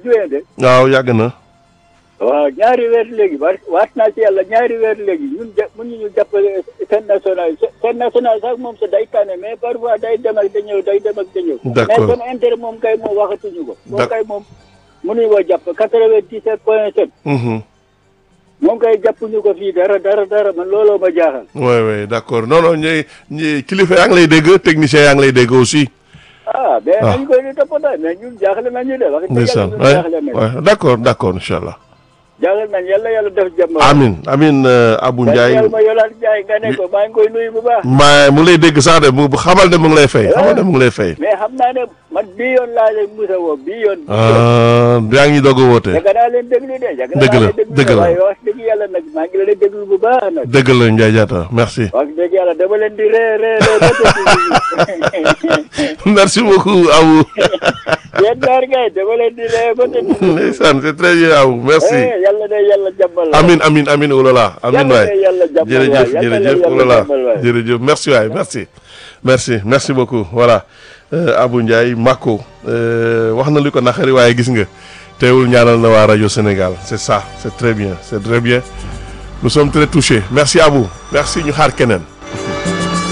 juin de waaw yàgg na waaw ñaari weer léegi wa waat naa ci yàlla ñaari weer léegi ñun ja mënu ñu jàppale seen national seen national sax moom sa day tànne mais parfois day dem ak da ñëw day dem ak da ñëw D'accord. mais seen intérêt moom kay moom waxatuñu ko moom D'ac- kay moom mënuñu ko jàpp quatre-vingt-dix-sept point sept Mhm. moom kay jàppuñu ko fii dara dara dara man looloo ma jaaxal oui oui d'accord non non ñi ñi kilifa yaa ngi lay dégg technicien yaa ngi lay dégg aussi ah mais Ah. nañu koy di toppatoo mais ñun jaaxle nañu de wax dëgg ndeysaan yàlla ñun jaaxle ouais nañu ouais d'accord d'accord incha allah jaaxle nañu yàlla yàlla def jàmm amin amin euh, Abou Ndiaye yàlla ma yolaat Ndiaye nga ne ko maa ngi koy nuyu bu baax ma mu ngi lay dégg sax de mu xamal ne mu ngi lay fay xamal ne mu ngi lay fay mais xam naa ne man bii yoon laa leen musa woo bii yoon ah yaa ngi doog a woote yàgg naa leen déglu de yàgg Dëgg naa la, leen déglu dëgg de la. waaye wax dëgg yàlla nag maa ngi leen déglu bu baax nag dëgg la Ndiaye Diatta merci wax dëgg yàlla dama leen di ree ree ree ba tëdd merci beaucoup Abou yéen ñaar kay dama leen di ree ba tëdd ndeysaan c'est très bien Abou merci Eh, yàlla de yàlla jàmbal la amin amin amin oulala amin yàlla waay de yàlla jàmbal waay jërëjëf yàlla de jërëjëf yàlla oulala jàmbal waay jërëjëf merci waay merci merci merci beaucoup voilà euh, Abou Ndiaye Mako euh, wax na lu ko naqari waaye gis nga teewul ñaanal na waa rajo Sénégal c'est ça c'est très bien c'est très bien nous sommes très touchés merci Abou merci ñu xaar keneen